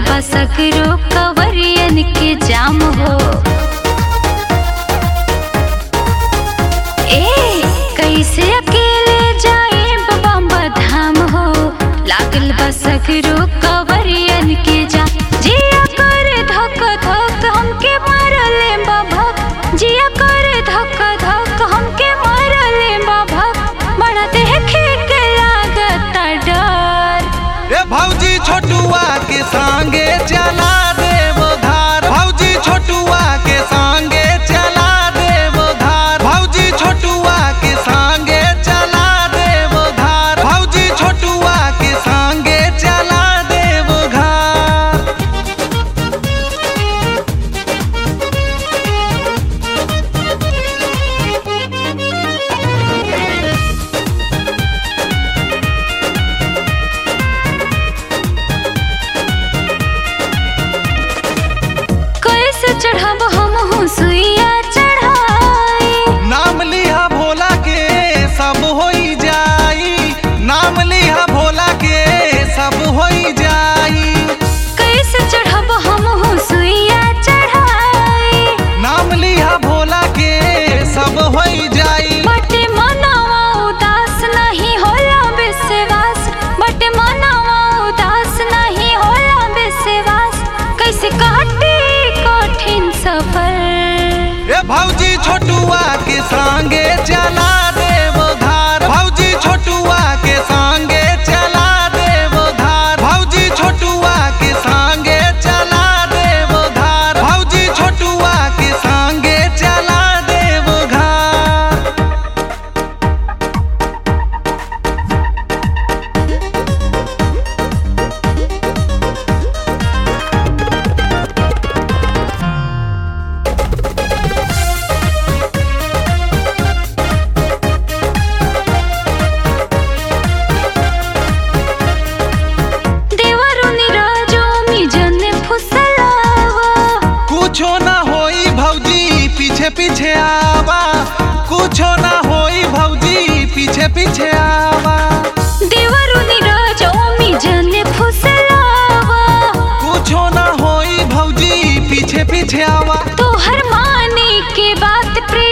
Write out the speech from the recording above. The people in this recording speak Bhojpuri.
बा सकरो कवरियन के जाम हो ए कैसे अकेले जाए बाबा धाम हो लागल बा सकरो कवरियन के जाम जिया कर धक धक हमके मारले बाबा जिया कर धक धक हमके मारले बाबा बड़ा देखे के लागत डर ए भौजी छोटुआ के संगे चला देव धार भौजी छोटुआ के संगे चला देव धार भौजी छोटुआ के संगे चला देव धार भौजी छोटुआ के संगे चला देव घार कैसे चढ़ब हम हूँ सुइया चढ़ाई नाम लिहा भोला के सब होई जाई नाम लिहा भोला के सब होई जाई कैसे चढ़ब हम हूँ सुइया चढ़ाई नाम लिहा भोला के सब होई जाई बटे मनावा उदास नहीं होला विश्वास बटे मनावा उदास नहीं होला विश्वास कैसे काटे कठिन सफर ए भौजी छोटुआ के संगे चला देव धार भौजी छोटुआ के संगे चला देव धार भौजी छोटुआ के संगे चला देव धार भौजी छोटुआ के संगे चला देव घार देवरु निराजो मी जने फुसलावा कुछो ना होई भौजी पीछे पीछे आवा कुछो ना होई भौजी पीछे पीछे आवा देवरु निराजो मी जने फुसलावा कुछो ना होई भौजी पीछे पीछे आवा तो हर माने के बात प्रिय